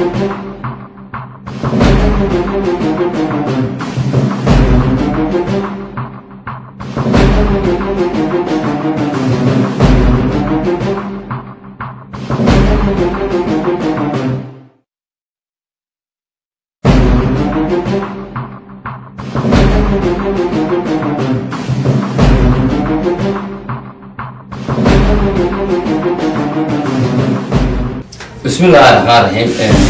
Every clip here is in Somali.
بسم الله الرحمن الرحيم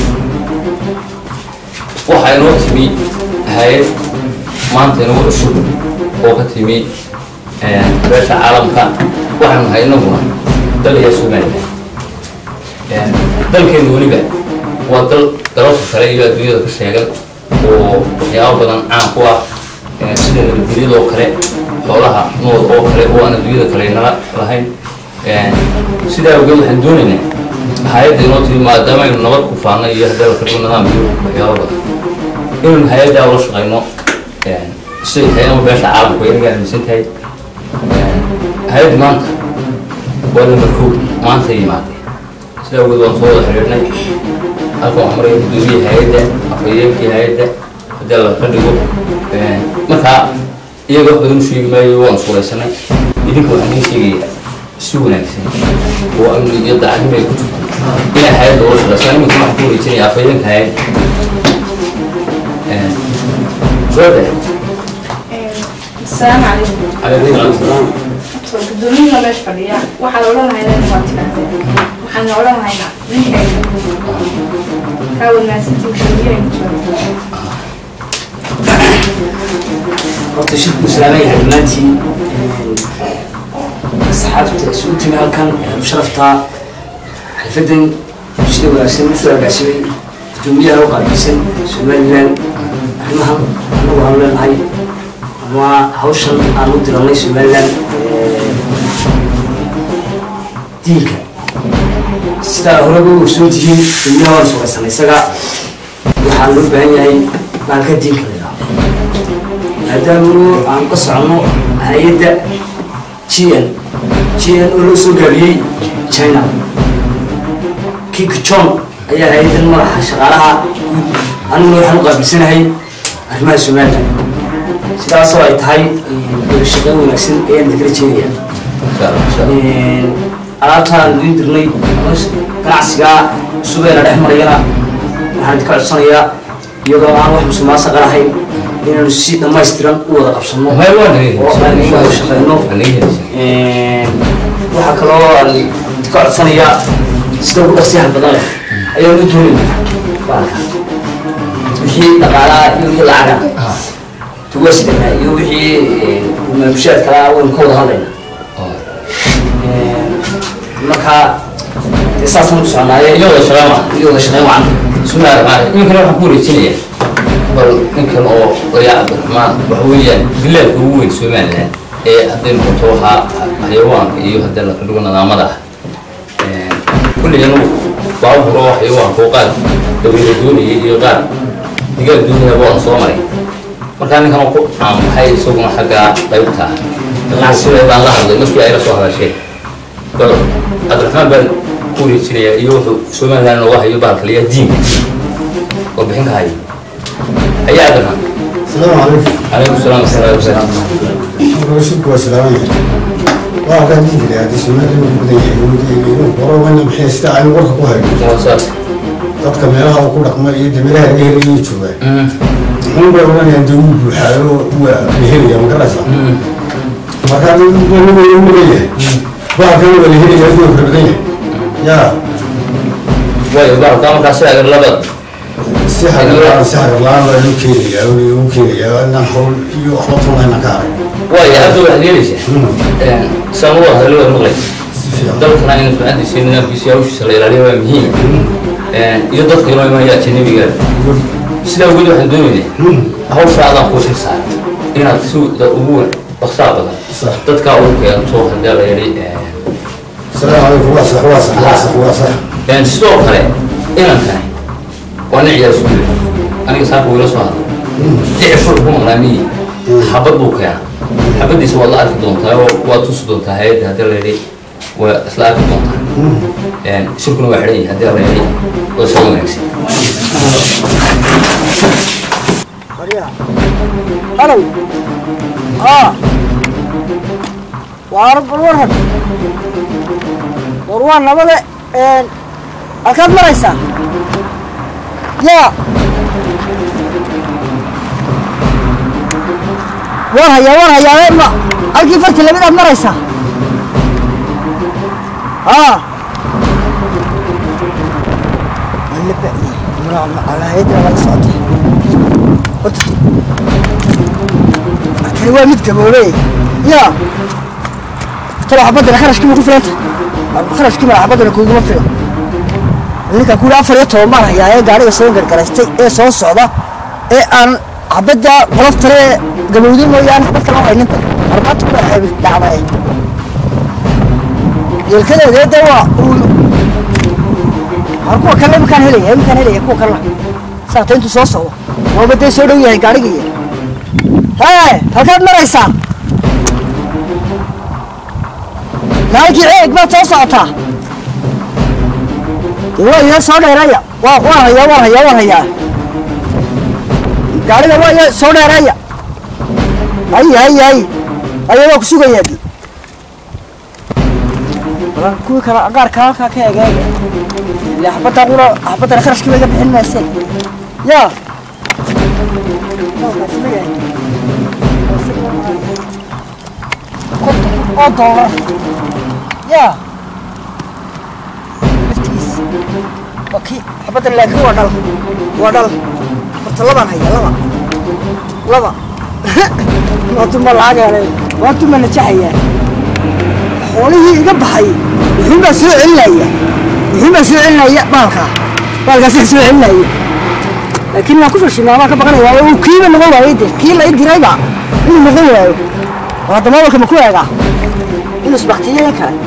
waxaa inoo timi hay-ad maanta inoo cusub oo ka timi beesha caalamka waxaanu nahay inaguna dal iyo somalilan dalkeenu weliba waa dal dalalka kale iyo adduunyada ka sheegan oo waxyaabo badan caan ku ah sida nabadgelyadoo kale xoolaha nool oo kale oo aan adduunyada kale nala lahayn sidaa awgeed waxaan doonaynaa hay-adda inoo timi maadaama aynu nabad ku faanay iyo hadalka dhigo nidaam iyo waxyaabo badan inaynu hay-addaa ula shaqayno siday tahay ama beesha caalamku inaga aaminsan tahay hay-addi maanta waa lamar kow maanta yimaadee sidaa awgeed waan soo wada xiriirnay halkan waxaa maraya guddoomiye hay-adda afhayeenkii hay-adda haddii alla ka dhigo markaa iyaga wax badan u sheegi maayo waan suulaysanay idinka waxaan idiin sheegayaa si wanaagsan oo amni iyo daacadnimo ay ku jirto inay hay-adda ula shaqaysan iminka waxaan ku wareejinaya afhayeenka hay-adda soo deh السلام عليكم calaykum salaam gudoomiyaha meesha fadhiya waxaan odhanahaynaa waa tirahdeen waxaan odhanahaynaa ninkay kaa wanaagsantii gudoomiyaha jooga horta shirku islaamay yahay dhammaantiin asxaabta isugu timi halkan sharafta xalfadan sida wanaagsan usoo agaashimay gudoomiyaha u qaabilsan somalilan arrimahan anagu aanu leenahay ama hawshan aan u diranay somalilan diinka sidaa horeba u ogsoon tihiin gudoomiyaha waan sugaysanay isaga waxaa loo baahan yahay baalka diinka la yidhaahdo maadaama aan ka socono hay-adda g n g n oo loo soo gaabiyey china kik john ayaa hay-addan madaxa shaqaalaha guud aniguna waxaan u qaabilsanahay arrimaha somalilan sidaasoo ay tahay wada shaqeyn wanaagsan ayaan idin kala jeedaya insha allah insha allah alaabtaan idiin dirnay ganacsigaa cusubeena dhex marayana waxaan idinka codsanayaa iyadoo aan wax musuqmaasuqa lahayn inaanu si dhammaystiran u wada qabsano may waa naga oo aan helisa wada shaqeyno waa naga helisa waxaa kaloo aan idinka codsanayaa sida ugu dhaqsiyaha badan leh ayaan u doonayna baalka wixii dhaqaalaha iyo wixii lacaga tugasidana iyo wixii maabushaad kalaa waynu ka wada hadlayna marka dee saasaan ku soconaaye iyo wada shaqeyn waa iyo wada shaqeyn wacan bismillahi raxmaan raxiim ninkana waxaan ku wareejinayaa bal ninkan oo oyaa cabdiraxmaan waxa weeyaan bilaadka ugu weyn somaliland ee hadday noqoto waxaa xayawaanka iyo haddii la kadhigo nidaamada ah kulligan baabur oo xayawaanka oo qaar dabayla doonaya iyo qaar digaag doonayaba waan soo maray markaa ninkan oo ku caamaxay isaguna xagga qaybta ganacsiga baan la hadlay markii ay la soo hadasheen bal cabdiraxmaan baan ku wareejinayaa iyo wuxuu somaliland nooga hayo bahalkaliya diinka oo bixin ka hayo ayaa cabdiraxmaan السلام عليكم calaykum salaam wasalaatu wasalaam رشيدك وسلام waa kaa diin kale haddii Soomaaliya uu badan yahay inuu qoro wana maxay sida ay warka ku hayo waa saas dadka meelaha uu ku dhaqmo iyo meelaha laga helayo jooga wuxuu bay oranayaan dawlad buuxaayo waa la helaya ma garaysa marka dad wani wani u leeyahay waa kan waa la helaya inuu fara badan yahay yaa waayo bahalkaa markaa si agar labad si xaqiiqan si xaqiiqan waa loo keenayaa uu keenayaa inaan hawl iyo waxba toonayna ka arag waayo hadda waxaad yeelaysaa saan u wada hadlo waa maqlay si fiican dalkana in sumcadiisa iyo nidaamkiisa iyo hawshiisa la ilaaliyo waa muhiim iyo dadka inoo imanaya ajanabiga sidaa awgeed waxaan doonaynaa hawsha adaan kuu shir saaray inaad si ugu dhaqsaa badan Sax. dadkaa ugu keento haddii la yidhi السلام عليكم واسع واسع واسع واسع Een, sidoo kale inankani waa nin ciyaar isku jira aniga saaka wiila soo hadla dicifur ku maqlaamiyi xabad buu keena xabadiisa waad la arki doontaa oo waad tusi doontaa hay-adda haddii la yidhi waa isla arki doontaa shirkuna waa xidhan yahay haddii la reebay oo soo wanaagsan halow aa waar bal warran war waa nabade halkaad maraysaa yaa waan hayaa waan hayaa ma halkii farti lamid aad maraysaa aa alaayadina waa la socotay horta kani waa mid gaboobey yaa talo xabadana kharashkiima ku filanta kharashkiima xabadana kuguma filan ninkan kuuri afar iyo toban baan hayaa ee gaariga soo gargaraystay ee soo socda ee aan xabadda qolof tale ee gabowday mooyaane xabad kala hayninta armaanta ku dhacday yeelkadeeda de waa har kuwa kale iminkaan helaya iminkaan helaya kuwa kalena saata intuu soo socdo waaba dee soo dhow yahay gaarigii hee halkaad maraysaa maalkii ceeg baad soo socotaa dee waa iyo soo dheeraya waa waan hayaa waan hayaa waan hayaa gaariga waa iyo soo dheeraya hay hay hay aya waa ku sugayaa di balan kuwii kale qaarka halkaa ka egeega ile xabaddaa qura xabaddana kharashkii bay ga bixin mayseen yaa oo doolar yaa laftigiis waa kii xabadda laakiin waa dhal waa dhal horta labaan haya laba laba waatuma lacag helay waatuma najaxayaa xoolihii iga baxay wuxuun baa soo celinaya wuxuun baa soo celinaya baalkaa baalkaasa soo celinaya laakiin waan ku fashilnaa waan ka baqanaya uu kiiba noqon waayey de kii la i dirayba inuu noqon waayo oo hadda mobilka ma ku eegaa inuu isbaktiyo in kale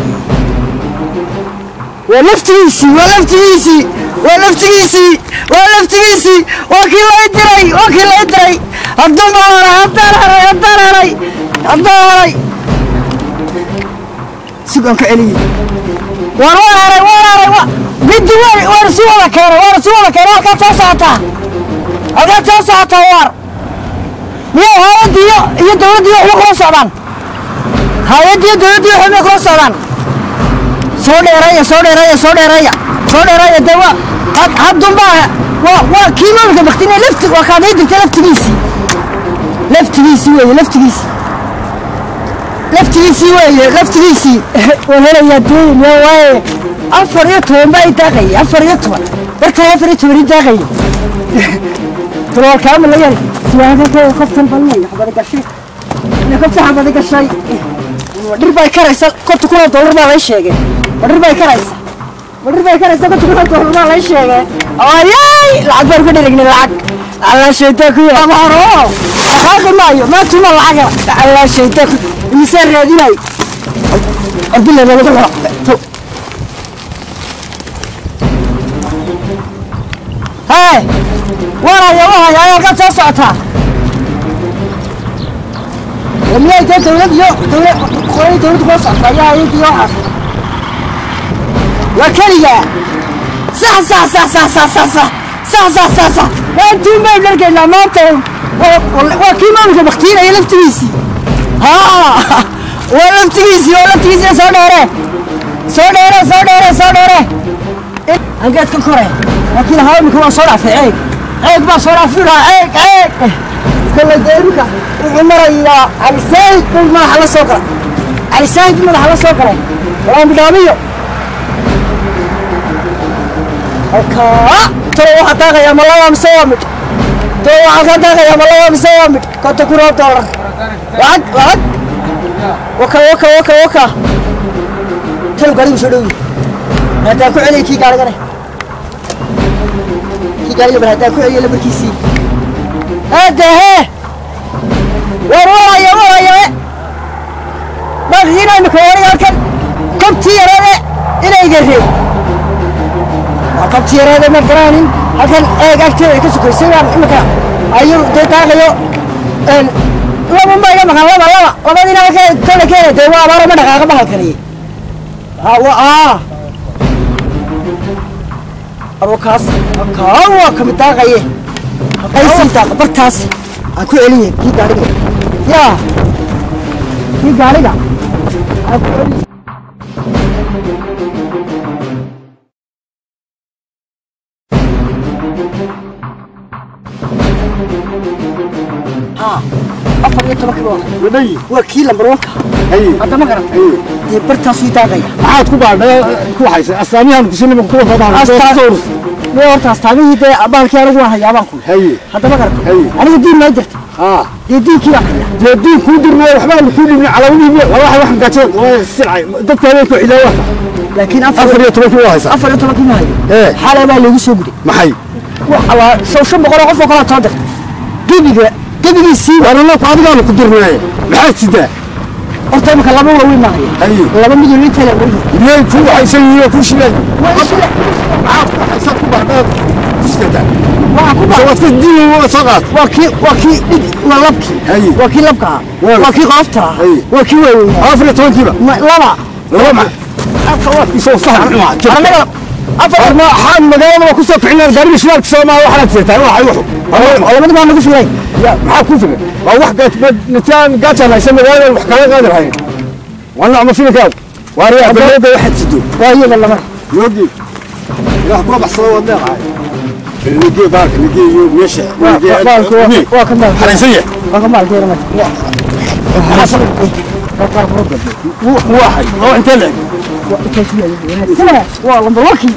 waa laftigiisii waa laftigiisii waa laftigiisii waa laftigiisii waa kii la i diray waa kii la i diray hadduu ma haray haddaan haray haddaan haray haddaan haray sugaan ka celiyey waan waan haray waan haray wa middi waan waan si wada keenay waan si wada keenay halkaad soo socotaa halkaad soo socotaa waar miyay hay-addi iyo iyo dawladdi waxba kula socdaan hay-addi iyo dawladdi waxba kula socdaan soo dheereeya soo dheereeya soo dheereeya soo dheereeya dee waa had haddunbaa waa waa kii mobilka baktinay lafti waa kaad ii dirtay laftigiisii laftigiisii weeye laftigiisii laftigiisii weeye laftigiisii waan helayaa deyn yaa waaye afar iyo toban baa i daaqayay afar iyo toban darkaa afar iyo toban i daaqayay taloolkaama la yari siyaadada koftan balnay xabada gashay ina kofta xabada gashay dhir bay karaysa konta kun oo dollar baa lay sheegay ma dhir bay karaysa ma dhir bay karaysa konta kun oo dollar baa lay sheegay ayay lacag baan ku dhirignay lacag alla shaytaan ku yahay horo aqaaqi maayo maantuma lacaga alla shaytaan ku imise raadinay abdilla laga dhaco hee waraya waraya ayaa ka soo socotaa miyay dee dawlad iyo dawlad qoray dawlad kula socota ayaa ayadii waxaas waa keligaa sax sax sax sax sax sax sax sax sax sax sax waa intuu mayl dhargaynaa maanta waa kii maamulka baktiinaya laftigiisii haa waa laftigiisii waa laftigiisii soo dheere soo dheere soo dheere soo dheere angeed ka kore laakiin haa imika waa soo dhaafay ceeg ceeg baa soo dhaafi lahaa ceeg ceeg kolley dee imika wuxuu marayaa calisaahid buu madaxa la soo galay calisaahid buu madaxa la soo galay walaa bidhaamiyo halkaa talo waxaa daaqayaa ma laba mise waa midh talo waxaa ka daaqayaa ma laba mise waa midh konta kun oo dollar lacag lacag waka waka waka waka talo gaarigu soo dhowi haddaan ku celiyay kii gaarigane kii gaariga bal haddaan ku celiyo lambarkiisii aadahe war waraya waraya baqiina imika wariga halkan kobtii yarade inayga reeb waa kobtii yarade ma garaanin halkan eeg agteeda ka sukaysay baan imika ayuu dee daaqayo laba ma iga maqan laba laba labadiina halka kale keena dee waa abaaro ma dhaqaaqa bahalkani ha wa aa abo kaas kaa waa kamid daaqaye halkaysii daaqa bartaas aan ku celiye kii gaariga yaa kii gaariga aan ku celiye ها afar iyo toban kilo wadhayi waa kii lambar wanka haye hadda ma garata haye dee bartaasuu daaqaya maxaad ku baadhay ku haysay astaamiyahan kusinima kuwa badan Astaan- mee horta astaamihii dee baalkii anigu waan hayaa baan ku haye hadda ma garata Haye. aniga diin maa jirta haa dee diinkii baan hayaa dee diin kuu dirnay waxbaa kuu dhibnay calaamadihiibi waxa wax gaajeen waa silcay dadka habeenku cidaayo wata laakiin afar iyo tobankii waa haysaa afar iyo tobankii ma hayo ee xalay baa laygu soo guday maxay waa shan shan boqol oo qof oo kala soo dirta gebiga gebigiisii waranaku adigaanu ku dirnay maxaad sidaa horta imika laba waaweyn ma hayo haye laba midun inta la weyn miyay kuu haysan yihiin oo kuu shibeen maxaad ku haysaa ku baadhay ku sidataa waa ku mise waad ka diin waa soo qaat waa kii waa kii dhig waa labkii Haye. waa kii labka ah Waa. waa kii qoofta ah Haye. waa kii waaweyn afar iyo tobankiiba laba laba ma afka waa isoo sahan cuma anaga afar ma waxaan magaalada waa kusoo kicinayaa gaariga shidaalka soomaa waxaad seetaa waxay wuxu labadi baa nagu filay ya maxaa kuu filan waa wax gaajaan gaajaan haysan magaalada wax kaga qaadi lahayn waa nocma filinkaa waariyaa balooda waxaad sido waa iyaga laba yoogii ilaah kuwa baxsado waad leedahay nigee baalka nigee iyo meesha baalku waa- waa ka maal xaraysan yahay waa ka maalkeena marka waxay oo intee leeg waa lambar wakii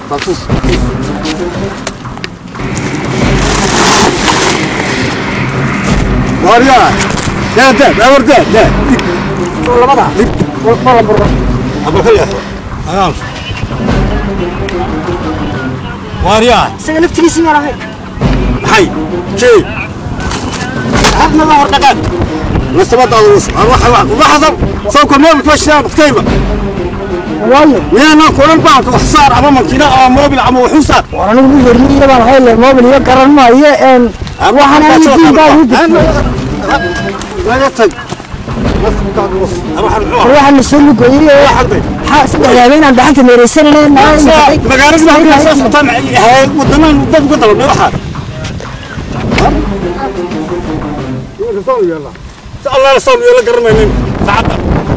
waariyaa daa daa daawar daa daa labada waa lambar wakii abalka yahay ayaam waariyaa isaga laftigiisii maan ahay maxay jey hadnada hor dhaqaan nasabadaada us waxa waxasan soo kormool fashaa baktayba waayo miyaanan kulan baalka wax saar ama makiina ama moobil ama waxu saar war anigu mu horniya baan ahay le mobil iyo garan maayo een waxaan anigu diin baa igu jirtay laga tag nasabkaada us waxaan muxuu war waxaan na soo lugoyey oo xalday maxaa saddex habeen dadaan meereysanayna magaalada halkaa soo socotaan hay wadanan dad uga dalabnay waxaad الله رسول يلا قرمين تعبت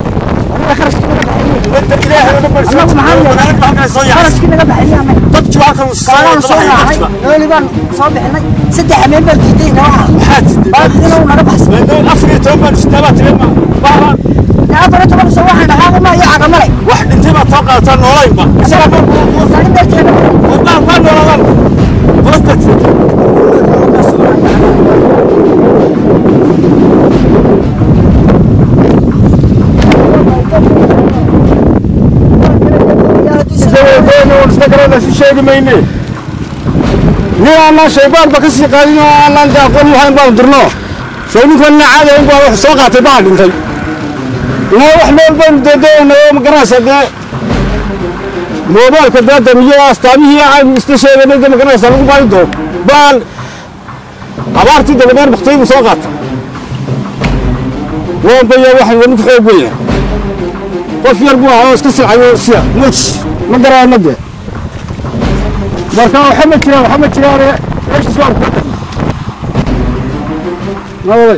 انت الهي ونبر Annagu maxaa yeelay? انا بحق سوي qarashkii naga baxayay annaga dadki waa kan baalaan soo raacay nooli baan soo bixinay saddex habeen baan diiday nawaxa baaqina uu naga baxsay afar toban sideebaad tilma baalan afar iyo toban soo waxaan dhaqaaqo ma iyo cagamale wax dhintay baad soo qaadataa noolaynba isaga saarin darteeda baa baa nooladan qolasta sheegi mayne nin aanaan shaybaanba ka sii qaadin oo aanaan de aqoon lahayn baanu dirno soo ninkanna caada un baa wax soo qaatay baa dhintay inaa wax meel baynu deedeena oo magaranaysa dee moobaalka dee damiyo astaamihii aynu isla sheeganay dee magaranaysa lagu baari doono baan abaartii dabadeer baktay buu soo qaatay woonbaya waxay wani ku xoog weyna qof yar buu ahaa oo iska silcayo sida moj ma garaana dee marka waxa ma jiraan waxa ma jiraan meeshiis waan ku nabaday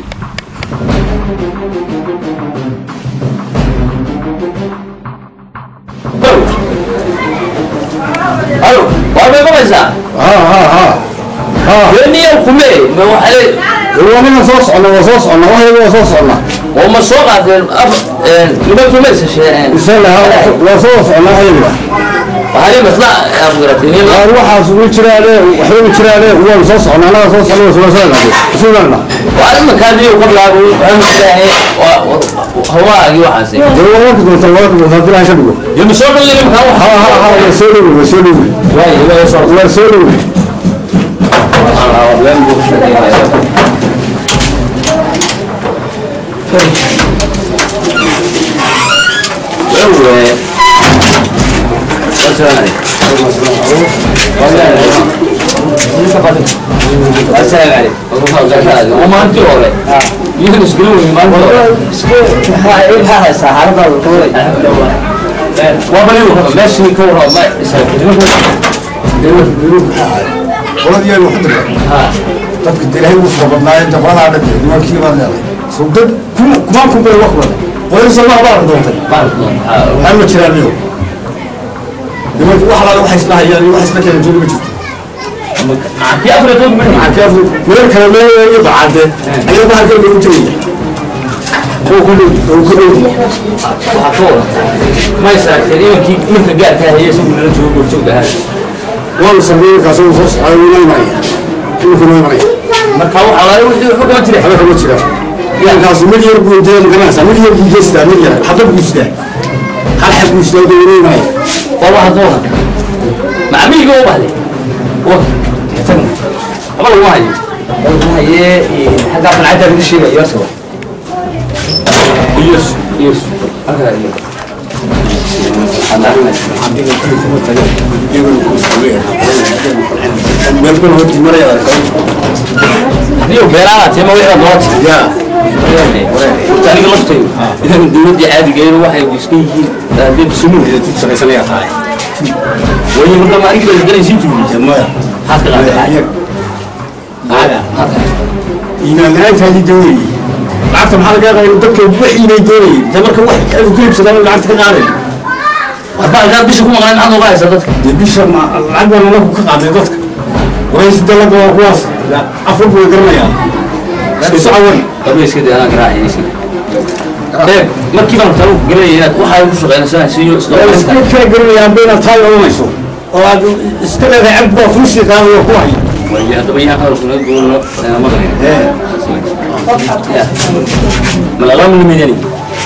alo waa may maqlaysaa ha ha ha ha deniya kume ma waxale waniga soo socna waa soo socna waxayga waa soo socna oo ma soo qaateen nimankii ma isa sheegeen isla waa soo socna ayaga waxaani masla afgaratay waar waxaas ugu jiraane waxba ugu jiraane waan soo socna anaga soo socna waa soo socna suugalna waa imankaadiyo qorlaagu waxaan hawaagii waxaasi dee waa warka doonta waa warka doonta dilaa ka dhigo yama soo dhow nimanka ha ha ha waa soo dhowi waa soo dhowi waaye waa soo waa soo dhowi ومانتي hore iyo isgulu maanta hore waa bali warraba meeshii ka warraba ma qoladiyaanu ku dirnay dadka dilaahay ugu soo badnaayeen dabradaa dhan nimankii baa leeday soo dad kuma kumaan kun bay wax wada qoyl soo baa doontay waxaa ma jiraan iyo nimanki wax laala waxay isla hayaan iyo wax isla keenan joog ma jirto kii afrika ma maxaa meel kale leeyahay bacade ayaa baa halkan lagu jiraya oo ku dhow oo ku dhow waxaa ka wada ma israagteen imankii imanka gaarka hayay isagu nala joogo goorjoog ahaa waanu sameeyey kaas oo soo socday wuu imanaya iminku noo imanaya marka waxaa laga wixii wuxuu kama jira waxba kama jiraan yankaas mid yar buu dee magaranaysaa mid yar buu jeestaa mid yar xabad buu sidaa hal xab buu sidaa dee wuu imanaya waa waxa ka wada macmihiga u bahday aba lagu hayo haye xaggaa qancadda lagu sheegayo asaba iyos iyos halkaa iyo meel bal horti maraya adiyo beeraha tema wixii doonta yaa horta aniga laftaydu idan dowladda caadigeedu waxay iska yihiin dee bisumu shaqaysanaya tahay way marka ma aniga galaysiin tuuliisa maya maxaad ka qaaday iimaan la-aantaadii daweyey lacagta maxaa laga qaybay dadka waxiinay doonayeen de marka wax aadu ku iibsadaan lacagta ka qaaday waxba alkaa bisha ku maqnaan maxaad uga haysaa dadka dee bisha ma lacag baa nalaku ka qaaday dadka waraysi dalaga waa kuwaas afar buu garanayaan isu cawan qabayska dee anaa garaacay iska eeg markii baan talu garanayay inaad waxaa ku shaqeynaysaa siyo iska kala garanayaan ba inaad taa oranayso oo aad iska leedahay cag baa kuu sii qaadayo ku haya way haddaba yaa hadalkuna goolno maqlayn malaqama nimidani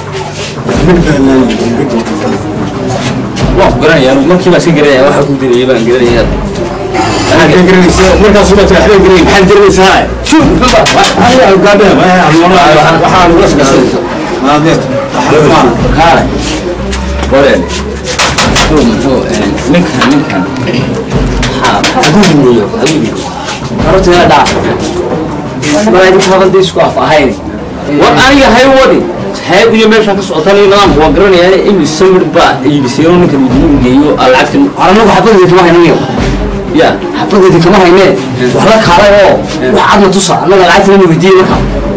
waan ku garanaya markii baan iska garanaya waxaa ku dirayay baan garanaya maxaad ka garanaysa markaas ubaad waxba garanay maxaad garanaysaa shuu aniga gaadhe waxaa lagu asgasay maadeed kaale qoreen muxuu muxuu ninkan ninkan maxaa hadduu weeyo hadduu weeyo carruurta yaa dhaaf mar idinka hadalda isku af ahayn war aniga hay wadi hayad iyo meeshaan ka socotan iyo nidaamka waa garanaya in samir baa iibisayno ninka midnuu geeyo lacagta anagu xabadeedi kama haynayo ya xabadeedi kama haynee wax la kaalay oo wax cadna tusa annaga lacagta lama weydiiyey marka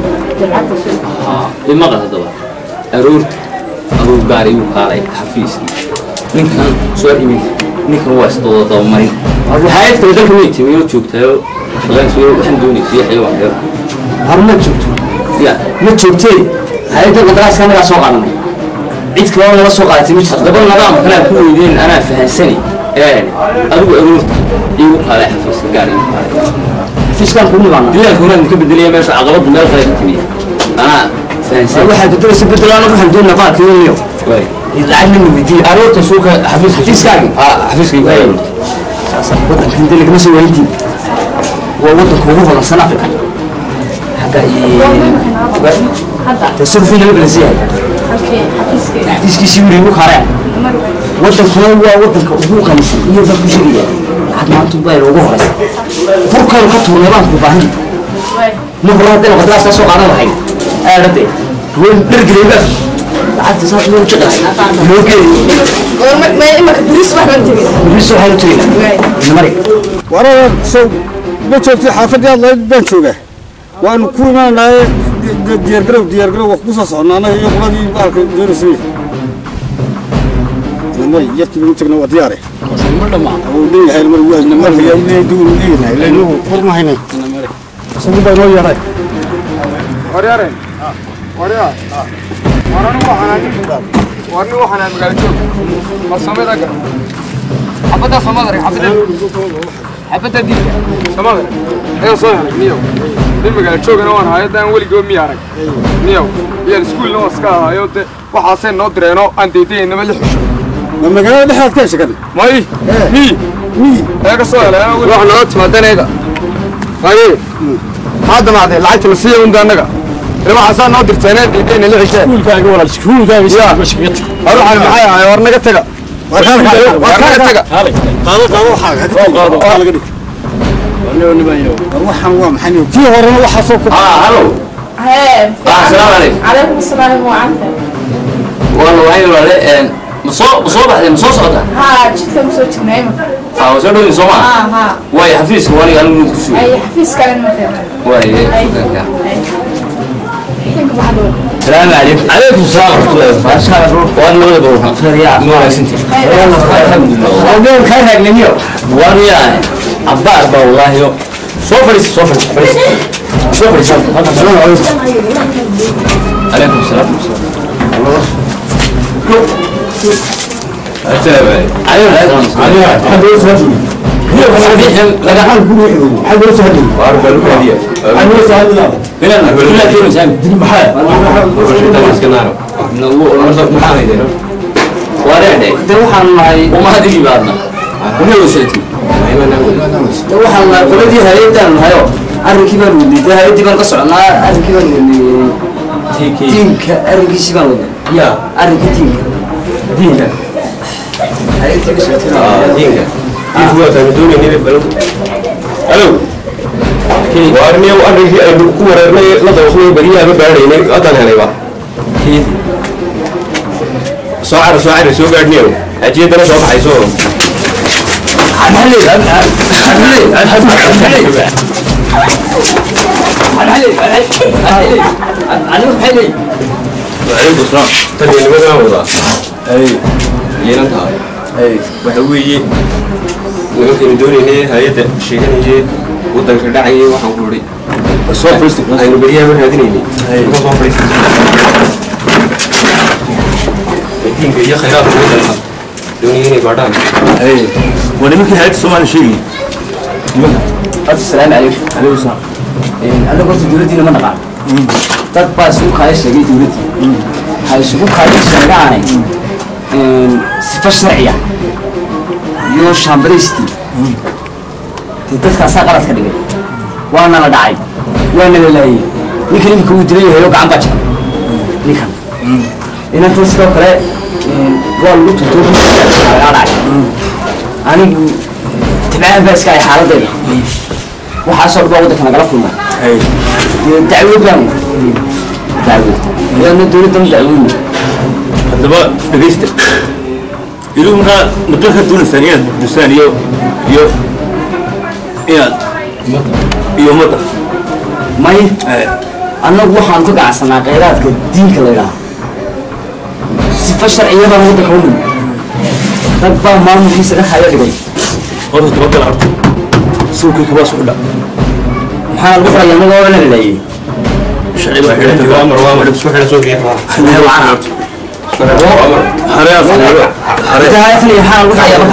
imaqal haddaba aroorta aduu gaari igu kaalay xafiiskii ninkan soo imin ninkan waa isdooda dabamarin hayad kale dalka may timi oo joogtaayo shaqaynayso waxaan doonaysa iyo xayawaan reer har ma joogto ya ma joogtee hay-adda qadaraaska annagaa soo qaadanay cid kaloo nala soo qaadatay ma jirto haddaba nidaam kale aan ku weydiin anaa fahansani ee adigu aroorta igu kaalay xafiiska gaari igu kaalay xafiiskaan ku nimaana dilaalka horaan ka bedelaya meesha caqabadu meel kale ka timiya anaa fahansani waxaad bedelaysa bedelo anagu waxaan doonaa baalkiiniyo waay lacag lama weydiiyey aroorta suuka xafiiska xafiiskaagi ah xafiiskaygu aroorta waddankan dee lagama soo waayintiin waa waddanka ugu hodansan africa xagga hadda dee sulfii laga balasiyahay halkii xafiiskayga xafiiskiisii wuri ugu kaareen mar waddankuna waa waddanka ugu qanisan iyo baan ku sheegaya lacag maanta baa ugu horeysa furkaynu ka tuurnay baan ku baahan way ma hore haddayna qadraas ka soo qaadan lahayn aadhade haween dhergeleyba lacagta saas loo jiqahay loo geeyo goorma ma imaka buris wax baan tegin bris waxaynu tegaynaa way namari warada sow ma joogtay xaafadii aad lahayd baan joogaa waanu ku imaanaye diyaargarow diyaargarow waa ku soo socnaa anaga iyo qoladii baalka doonaysay may yarkii u tagna waa diyaare wuu dhan yahay mar waa marka yaa ilaahay duu leeyahay leenuhu war ma haynay isagu baa noo yeeray waryaare waryaa war anigu waxaan ahay war anigu waxaan ahay magaalo joog farsamada gar xabadda somadare xabadda xabadda dilka somadare ayaa soo helay niyow nin magaalo joogana waan hayo daan weligaba miya arag niyow iyaan iskuulna waa iska ahayo de waxaasay noo direeno aan daydaynaba la xisho ma magaalada dhexdaad ka heshagan may mi mi ayaa ka soo helay wax nooga timaadanayda maye maxaa damacday lacagta la siiya unda annaga ila waxaasaa noo dirteenee diidayna la xisheen iskuulkaaga walaal iskuulkaaga Ya. war waxaan maxay ahay war naga taga war naga taga qaado qaado waxaaga qaado qaado laga dhig war waxaan waa maxay kii horena waxaa soo ku ah hallo hee Ah, assalaamu calaykum. calaykum asalaam wacanta waa la waayay walaale een ma soo ma soo baxday ma soo socda haa jidkan kusoo jirnaa imika aa waa soo dhowin soo maa haa haa waayo xafiiska waniga anigu ku sugay ay xafiis kale ma keena waaye ay idinka maxaad wada السلام عليكم عليكم السلام ورحمه الله وبركاته وانا ولا بروح يا مو سنتي الحمد لله Ogeyn ka ragnimiyo. وانا عبار با والله يو سوفريس سوفريس سوفريس عليكم السلام السلام عليكم حد يسهل لقى حد يسهل واربع لك هديه حد يسهل لا من انا كلها كلمه سامي محل وارعني De waxaan nahay وما هذه بعدنا وما وصلتي de waxaan nahay qoladii hay'adan nahayo arrinkii baan wadnay de hay'adii baan ka soconaa arrinkii baan wadnay diinka arrinkiisii baan wadnay يا arrinka diinka دينك hay'adii ka socotay دينك alo waarniyow arrinkii aynu ku wareernay la dawaqnay beriyaaba baadhaynay haddaan helayba soo cara soo cara soo gaadhniyow xajiyadana soo baxayso وعليكم السلام تاني nimadaa wadaa yeelantaa waxa weeye nimankaynu doonaynay hay-adda sheeganayay waddanka dhacayay waxaan ku idhi soo fadhiista aynu beryaaba raadinaynay marka soo fadhiista diinka iyo khayraadka waddanka doonaya inay baadhaan ونمكن هاي الصومال شيء السلام عليكم عليكم السلام أنا قلت دولتي لما نقع dad baa isugu kaaya sheegay dowladdii waxay isugu kaaya sheegaanay sifa sharciya iyo shaambaristi dee dadkaasaa qalad ka dhigay waana la dhacay waana la laayay ninkan iminka uu dilay yahay oo gacan baa jira ninkan inantan sidoo kale waa lagu tuntoo lagaa dhacay anigu tibcaan baa iska ay xaaladdeeda waxaasoo dhan baa waddanka nagala kulmay dacwad baan dacwad ayaana dowladdan dacweyne haddaba dhegaysta idigu markaa muddo ka doonaysaan inaad dusaan iyo iyo inaad iyo ummadda may annagu waxaan ka ganacsanaa kheyraadka diinka la yidhaaha sifa sharciyadaan waddanka u nimi rag baa maamulkiisa dhex haya dhigay horta tabagala horta suuqii kabaa su xidha maxaa lagu xidhay annaga oo la laleeyay sharci baa xidhanta waa mar waa mar isku xidha soo geeyaa hareas daayatan iyo maxaa lagu xidhaya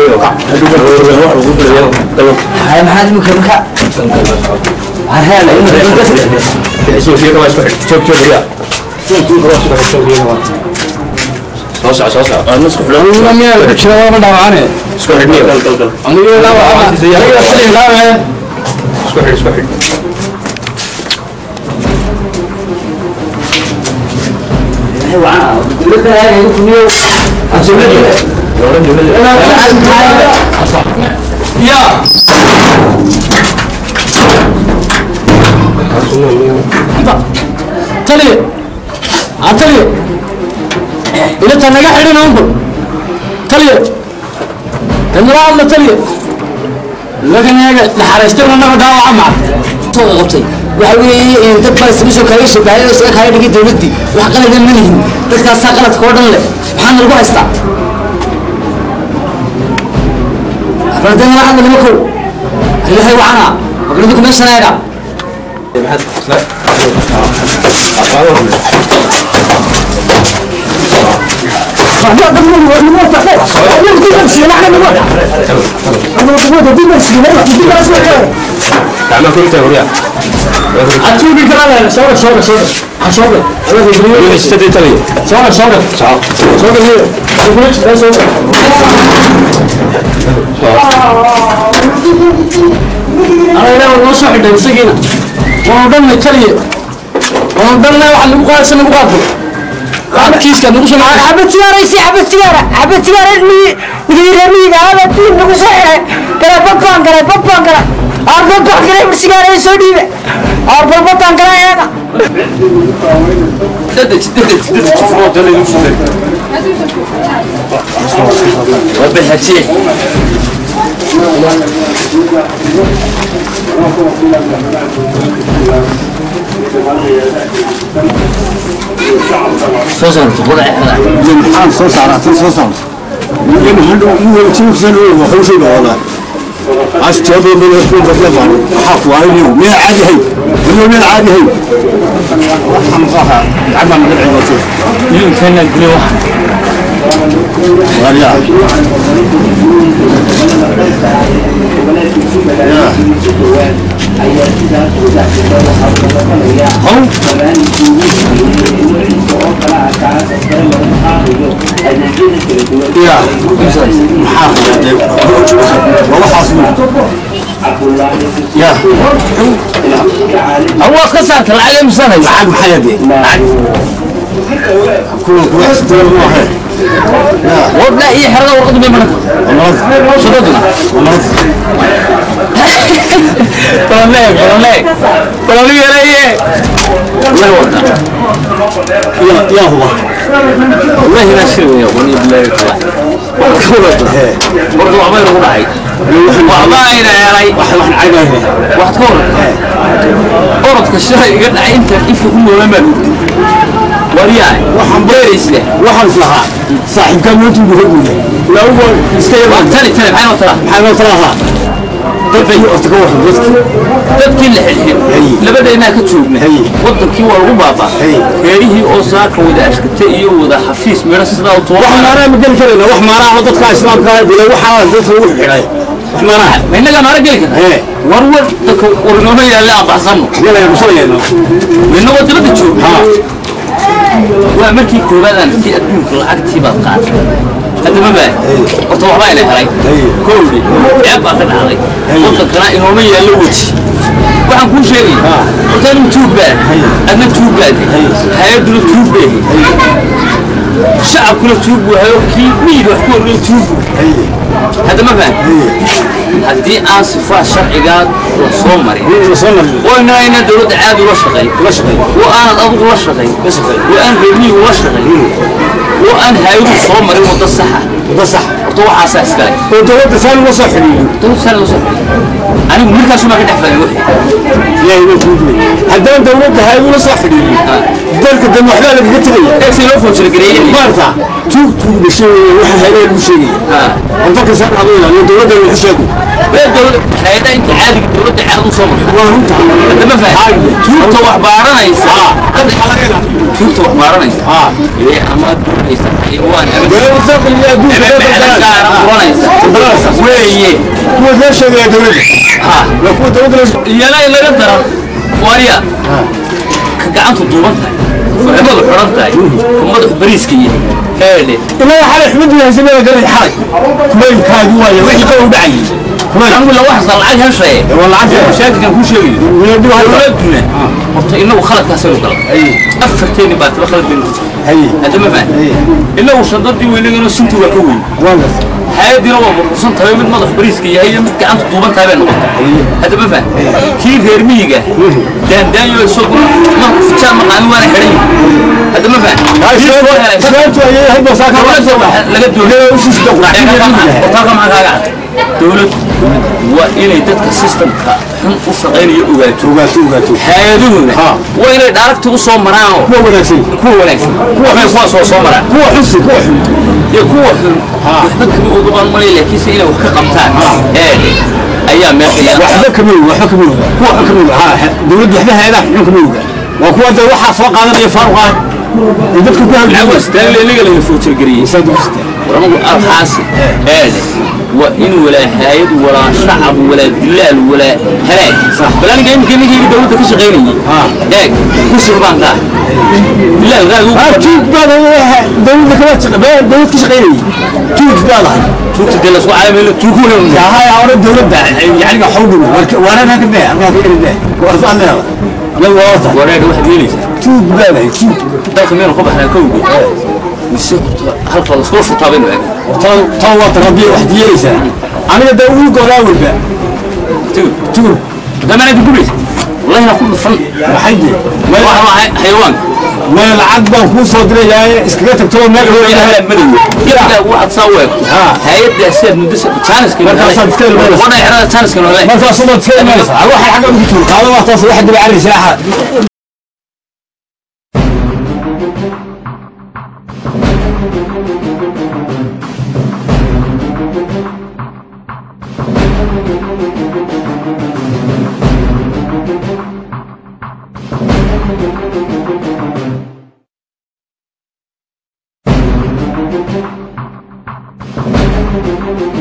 marka haya maxaad imika marka hareela soo geeyaa waa isku xidha joog joog yaa soo soco soo soco nasku xidha isku xidhniyo isku xidh isku xidh dowladda ayaa kuniyo taliya aa taliya ilata naga xidhin unba taliya danala hadla taliya laganaga naxariistay naga dhaawaca maca soo qabtay waxa weeye dad baa isaga soo kaaga shabahay oo isaga kaaga dhigay dowladdii wax qalada ma lihin dadkaasaa qaladka oo dhan leh maxaana lagu haystaa balde nala hadla nima kow ilahay wacana magaladiku meeshan eega gacmaha ku ritaa horiya atuugi kala sooga sooga sooga ha sooga saddeed taliya sooga sooga sooga hiyo sooga sooga sooga ana ilaahu noo soo xidhay isagiina waanu dhanna taliya waanu dhanna waxa nagu qaadaysa nagu qaadbo kiiska nagu soo حبة سيارة يسي حبة سيارة حبة سيارة اللي نقدر نميك هذا تين نقول صحيح كلا بطان كلا بطان كلا أربع بطان كلا بالسيارة يسودي أربع بطان كلا هذا ددج ددج ددج وبالحكي سوسن تقول احنا maxaan soo saaraa tan soo saarta iyo maxaan dhow jiifsan oo wuxuu soo dhawada ashjado meel ku badlafan waxa ku aynu meel caadi hay meel meel caadi hay waxaan qaha ama meel ciidato يمكن نقول واحد wariya ya maxaa qaaday waxaas ya هو خسرت العالم سنه lacag maxay hadee kuwa kuwa istaan ma ahay ولا هي حرقه ورقد بمنك صدقنا والله طلعنا طلعنا طلعنا يا ريه الله يوفقك يا يا هو والله ما شنو يا ولي بالله يطلع برضو عمال يقول هاي والله انا يا ري واحد واحد عيبه واحد كورة أوردك الشهر قد أنت كيف يكون ولا ورياي waxaan بيريس له waxaan islahaa saaxiibkaa mootu ugu hormaya ilaa ugu iska yaraan تاني تاني معنا وترى maxaa noo talahaa dadka iyo orta ka waran dadka dadkii la xilxil Haye. labadaynaa ka joogna Haye. wadankii waa lagu baaba Haye. reerihii oo saaka wada ashkata iyo wada xafiis midho sidaa u wax tuura maanaa ma geli karayna wax maanaa oo dadka islaamka ah dila waxaa dadka ugu xidhay wax maanaa ma innagaa maara geli kara ee war war dadka warnoono yaalle aan baxsanno yala yaa musalayno midna waa dibadda jooga ha waa markii koowaad aan intii adduunka lacagtii baad qaatay hadda ma baa horta waxbaa ina helay kowdhi ceeb baa ka dhacday wadankana inooma yaallo weji waxaan kuu sheegaya horta anigu tuug baa adna tuug baad hay-adduna tuug bay shacabkuna tuug buu hayo kii miyiga wax ku orgay tuug buu hadda ma faham haddii aan sifaa sharcigaa la soo marin soo mar وإن أين دولة عاد ولا شقي la shaqeey وأنا أبغى ولا شقي وأنا ربني ولا شقي وأنا هاي صومر وده الصحة wada sax طوع أساس كلام oo dowladda saan uga soo xidhiidhin دولة سنة وصح أنا مركز شو ما كنت أحفظ وحي ilaahay baa kuu duway haddaan dowladda hay ula soo xidhiidhin dalka dan waxbaa lagaga tegaya إيه سيلو فوتش الجريء maarta tuug tuug la sheegaya waxa hayeen lagu sheegaya ها aan dalka saan hadu ilaaliyo dowladda lagu sheego بين دولة هيدا أنت عادي دولة عاد وصومر waa runta أنت ما فاهم توت وحبارنا يسا توت وحبارنا يسا ها إيه أما يسا حيوان dowladda qaliya adduunka ويه kuwa loo sheegaya dowladda ها waa kuwa dowladda loo sheegaya iyana in laga daran waaya ka gacantu duuban tahay fuximadu xidhan tahay ka madaxu bariiska iyo heedhe ilaa xalay xumad yahay meel galay xalay kuleylkaagi waaye wixii ka u dhacayay kuleyl anigu la waxsa lacag heshaye waa lacag mashaakilkan kuu sheegayo weedhi waa dowladuna horta inagu khaladkaasaynu galay afarteeni baatiba khalad baynu ku jirta hay hadda ma fahan inagu shadadii weynagano sinti waa ka weyn waa hay-adiina waa burbursan tahay mid madax bariiska yahay iyo mid gacanta duuban tahay bay noqotay hadda ma fahan kii reer miyiga daandaanyo isaguna marku fijaan maqaamin waana xidhan yihin hadda ma fahan islaantu ayay ahayd baa saa ka dowladda waxa laga doonaya dowladdu waa inay dadka systemka xun u shaqaynayo ogaato ogaato ogaato hay-aduhuna Ha. waa inay dhaaragti u soo maraanoo kuwa wanaagsan kuwa wanaagsan kuwa kuwaas oo soo maraan kuwa xunsi kuwa xun iyo kuwa xun waxba kama ogaban malay laakiinse inay wax ka qabtaan ee ayaa meesha yaala waxba kama oga waxba kama oga kuwa xun kama oga ha dowladda waxba hayadaha xun kama oga waa kuwa dee waxaa soo qaadanaya faaruq ah ee dadka ku lacag hawlgeliya wastaanle iniga layna footirgeliyey isaad u jirtaa ورمض الحاسي هذا وإن ولا هايد ولا شعب ولا دلال ولا هلاك صح بل أنا جاي يمكن يجي دولة كش غيري ها. داك كش ربان ده لا لا ها tuug baa dowladda kama shaqeeya dowlad ka shaqeynayay tuug baa lahay شوف تدل سوى عالم اللي تقولهم yaa haya hore dowladda yacniga xawdhow waanana ka bee arkaa ka dhigdee warfaan leeda yal waata وراد واحد يليس tuug baa lahay tuug داخل مين خبح على كوبي هل خلص كوف طابين tan tan waa taqabiya wax diyelaysaa aniga dee ugu goraa walba تقول tuug ده ما انا بقول والله انا كل فن maxay de واحد حيوان meel lacag baan kuu soo dirayaaye iskaga tagtoo meel يا مدوي كده واحد سوى هيبدا يصير مدرسه تشانس كده مركز أفكار المدرسة. وانا احنا تشانس كده ولا markaas umaad iska imanaysa waxa xagga ugu tuur qaado waxtaas waxa dib cari saaxa Thank you.